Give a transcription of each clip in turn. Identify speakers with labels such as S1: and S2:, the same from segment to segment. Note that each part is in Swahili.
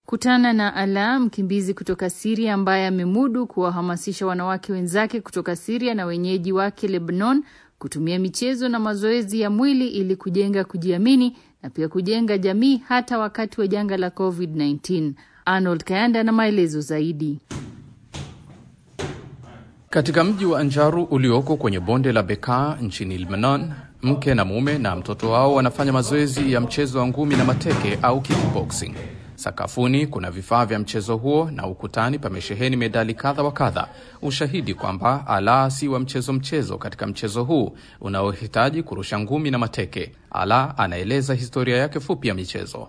S1: Kutana na Ala, mkimbizi kutoka Siria ambaye amemudu kuwahamasisha wanawake wenzake kutoka Siria na wenyeji wake Lebanon kutumia michezo na mazoezi ya mwili ili kujenga kujiamini na pia kujenga jamii hata wakati wa janga la COVID-19. Arnold Kayanda na maelezo zaidi.
S2: Katika mji wa Anjaru ulioko kwenye bonde la Bekaa nchini Lebanon, mke na mume na mtoto wao wanafanya mazoezi ya mchezo wa ngumi na mateke au kickboxing. Sakafuni kuna vifaa vya mchezo huo na ukutani pamesheheni medali kadha wa kadha, ushahidi kwamba Ala si wa mchezo mchezo katika mchezo huu unaohitaji kurusha ngumi na mateke. Ala anaeleza historia yake fupi ya michezo.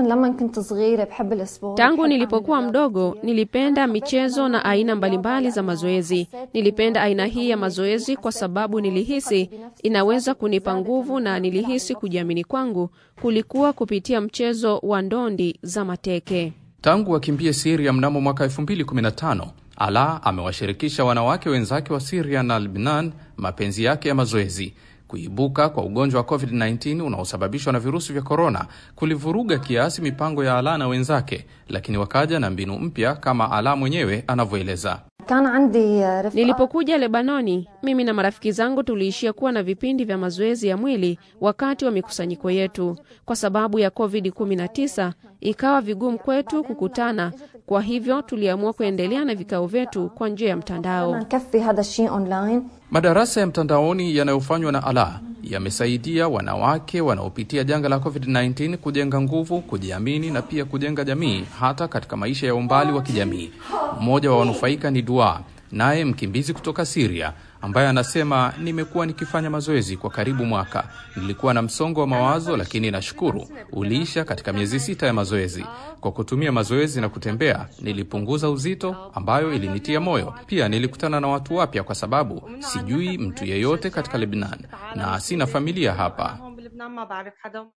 S3: Tangu nilipokuwa mdogo nilipenda michezo na aina mbalimbali za mazoezi. Nilipenda aina hii ya mazoezi kwa sababu nilihisi inaweza kunipa nguvu na nilihisi kujiamini kwangu kulikuwa kupitia mchezo wa ndondi za mateke.
S2: Tangu wakimbie Siria mnamo mwaka 2015 Ala amewashirikisha wanawake wenzake wa Siria na Lebanon mapenzi yake ya mazoezi. Kuibuka kwa ugonjwa wa COVID-19 unaosababishwa na virusi vya korona kulivuruga kiasi mipango ya Ala na wenzake, lakini wakaja na mbinu mpya kama Ala mwenyewe anavyoeleza.
S3: Nilipokuja Lebanoni, mimi na marafiki zangu tuliishia kuwa na vipindi vya mazoezi ya mwili wakati wa mikusanyiko yetu. Kwa sababu ya COVID-19 ikawa vigumu kwetu kukutana, kwa hivyo tuliamua kuendelea na vikao vyetu kwa njia ya mtandao.
S2: Madarasa ya mtandaoni yanayofanywa na Ala yamesaidia wanawake wanaopitia janga la COVID-19 kujenga nguvu, kujiamini na pia kujenga jamii hata katika maisha ya umbali wa kijamii. Mmoja wa wanufaika ni Dua, naye mkimbizi kutoka Siria ambaye anasema nimekuwa nikifanya mazoezi kwa karibu mwaka. Nilikuwa na msongo wa mawazo, lakini nashukuru uliisha katika miezi sita ya mazoezi. Kwa kutumia mazoezi na kutembea, nilipunguza uzito, ambayo ilinitia moyo. Pia nilikutana na watu wapya, kwa sababu sijui mtu yeyote katika Lebanon na sina familia hapa.